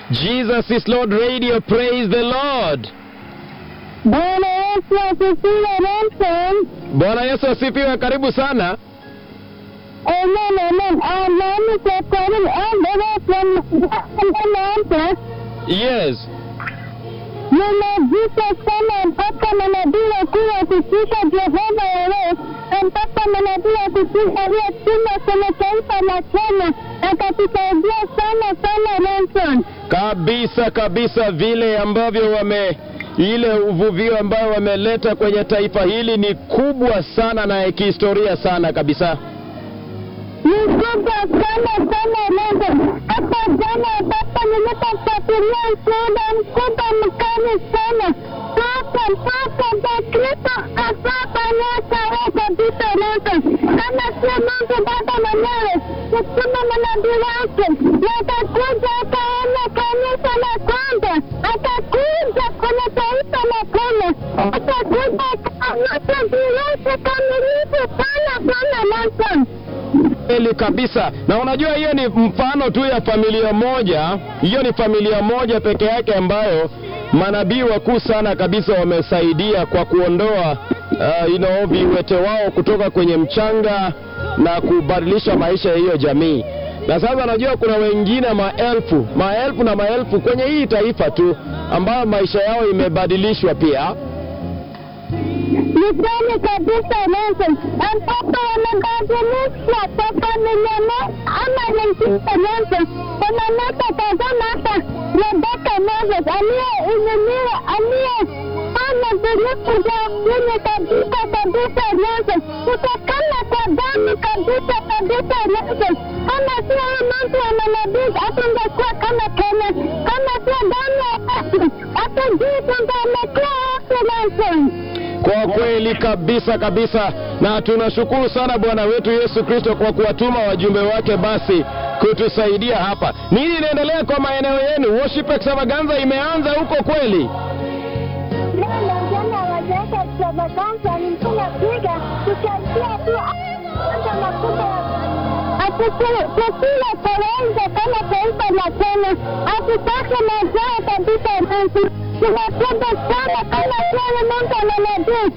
Jesus is Lord Radio. Praise the Lord. Bwana Yesu asifiwe Nelson. Bwana Yesu asifiwe. Karibu sana. Amen, amen. Ah, nami kwa karibu endelee tunaanza. Yes. Ninajita sana mpaka manabii wakuu wakishika Jehova Yahweh, mpaka manabii wakishika aliyetuma kwenye taifa la Kenya, akatusaidia sana sana Nelson. Kabisa kabisa, vile ambavyo wame ile uvuvio ambayo wameleta kwenye taifa hili ni kubwa sana na ya kihistoria sana kabisa. ni kubwa sana sana Nelson. Hata jana ambapo nilipofuatilia ushuhuda mkubwa mkali sana mpaka mpaka Bakristo asapa nyota kabisa Nelson, kama sio Mungu Baba mwenyewe kutuma manabii wake, na atakuja akaona kanisa la kwanza, atakuja kwenye taifa la Kenya, atakuja akaonyesha virusi kamilifu sana sana Nelson. Kweli kabisa, na unajua hiyo ni mfano tu ya familia moja. Hiyo ni familia moja peke yake ambayo manabii wakuu sana kabisa wamesaidia kwa kuondoa uh, you know, viwete wao kutoka kwenye mchanga na kubadilisha maisha ya hiyo jamii. Na sasa najua kuna wengine maelfu maelfu na maelfu kwenye hii taifa tu ambayo maisha yao imebadilishwa pia. Ni kweli kabisa Nelson, ambapo wamebadilishwa kwa familia moja ama nyingine Nelson. Wanaleta tazama hapa Rebeka Moses aliyeinuliwa aliyefanya virusi vya ukimwi kabisa kabisa Nelson, kutokana kwa damu kabisa kabisa Nelson. Kama sio huyu mtu wa manabii hatungekuwa kama Kenya, kama sio damu ya Yesu hatujui tungelekuwa wapi Nelson. Kwa kweli kabisa kabisa, na tunashukuru sana Bwana wetu Yesu Kristo kwa kuwatuma wajumbe wake basi kutusaidia hapa. Nini inaendelea kwa maeneo yenu? Worship extravaganza imeanza huko kweli? Leo jana hawajaweka extravaganza, ni mkuna piga tukianzia tu kwanza makubwa Tukila kawaida kama taifa la Kenya, hatutaki mazao kabisa Yesu. Tunapenda sana kama kile Mungu ananajua